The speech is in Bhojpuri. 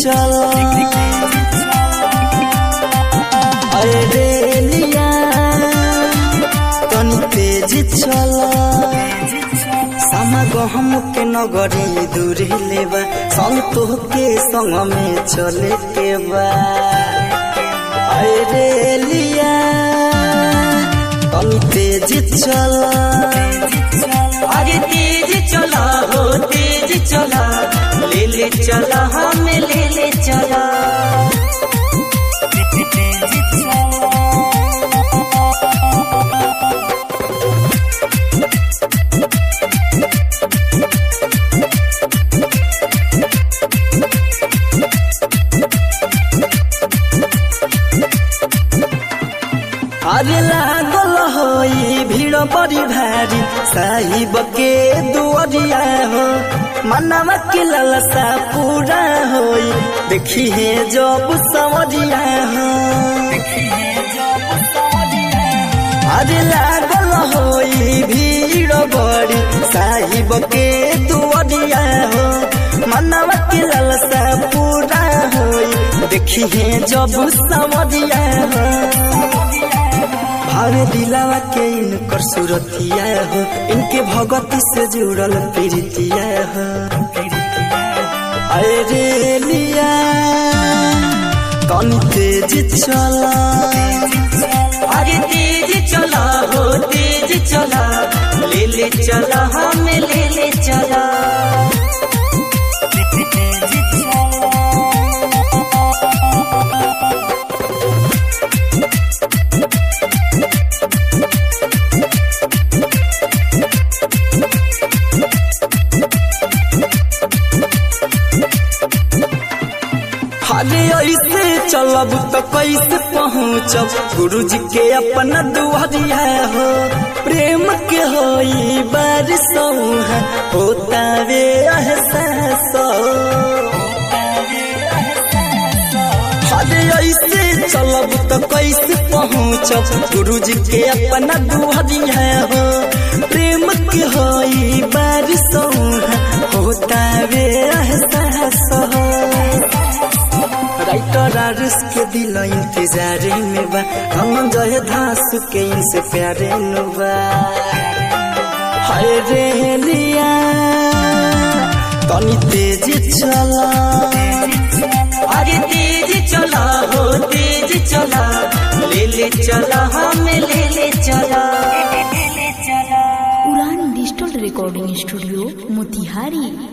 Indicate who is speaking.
Speaker 1: चल अरे रेलिया तनी तेज चल सामा गहम के नगरी दूरी लेबा संग तोहके संग में चले के बा अरे रेलिया तनी तेज चल
Speaker 2: अरे तेज चला हो तेज चला ले ले चला हमें ले ले चला
Speaker 1: अरे लागल होई भीड़ बड़ी भारी साहिब के दुआरिया हो मनवा के ललसा पूरा होई देखी है जब सवरिया हो अरे लागल होई भीड़ बड़ी साहिब के दुआरिया हो मनवा के ललसा पूरा होई देखी है जब सवरिया हो भावे दिलावा के इनकर सुरतिया हो इनके भगती से जुड़ल प्रीतिया हो अरे लिया तनी तेज चला
Speaker 2: अरे तेज चला हो तेज चला ले ले चला हमें ले ले चला
Speaker 1: अरे ऐसे चलब तो कैसे पहुँचब गुरु जी के अपना दुआरिया हो प्रेम के होई बारिश है होता वे एहसास अरे ऐसे चलब तो कैसे पहुँचब गुरु जी के अपना दुआरिया हो प्रेम के होई बारिश है होता वे एहसास हो राइटर आरिस के दिल इंतजार में बा हम जय धास के इनसे प्यारे नुबा हाय रे लिया तनी तेज चला
Speaker 2: अरे तेज चला हो तेज चला ले ले चला हमें ले ले चला
Speaker 3: उड़ान डिजिटल रिकॉर्डिंग स्टूडियो मोतिहारी